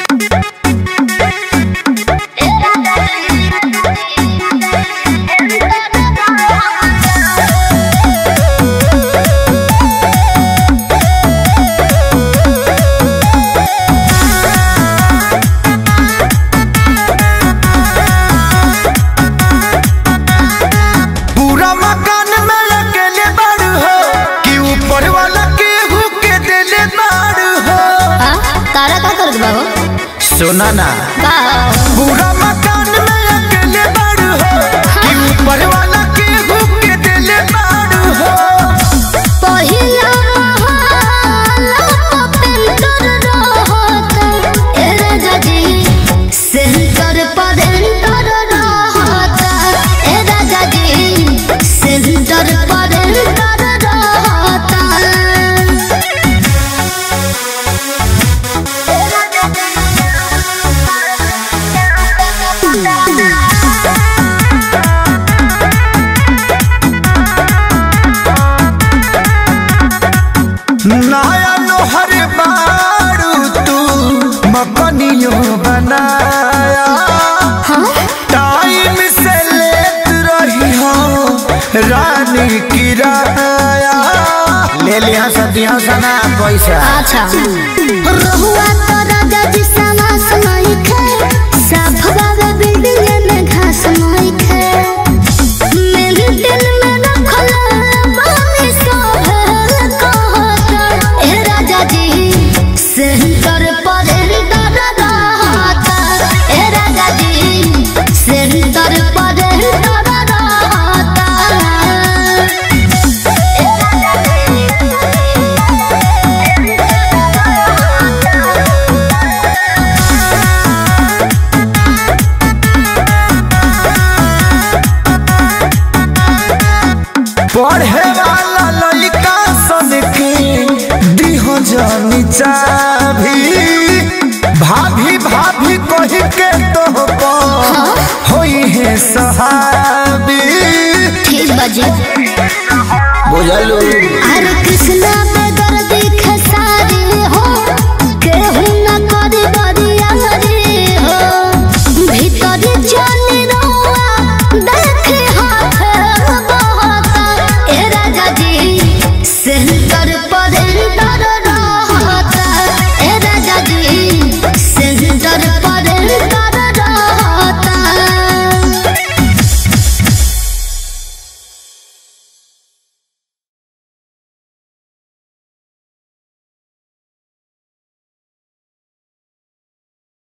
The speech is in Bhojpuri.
पूरा मकान में अकेले बाड़ू हो कि ऊपर वाला केहू के देले बाड़ू हो आ, तारा का करत बा हो सुना ना का पूरा मकान में अकेले बाड़ू हो कि ऊपर वाला केहू के देले बाड़ू हो पहिला महला पेंटर रहत ए राजा जी सेंटर पर एंटर रहत ए राजा जी सेंटर पर एंटर रहत नया लोहर बाड़ू तू मकनियो बनाया टाइम से लेत रही हो रानी किराया ले लिया सदियों सना पैसा अच्छा रहुआ तो राजा जी समास नहीं खे साफ बाबा बिल्डिंग में घास नहीं खे मेरे दिल में रखल बानी सब कहत ए राजा जी सेंटर पर एंटर रहत ए राजा जी सेंटर पर एंटर रहत पढ़े वाला लड़का सन के दिहो जानी चाभी भाभी भाभी कही के तो होई है सहाबी ठीक बाजी बुझलू हरे कृष्णा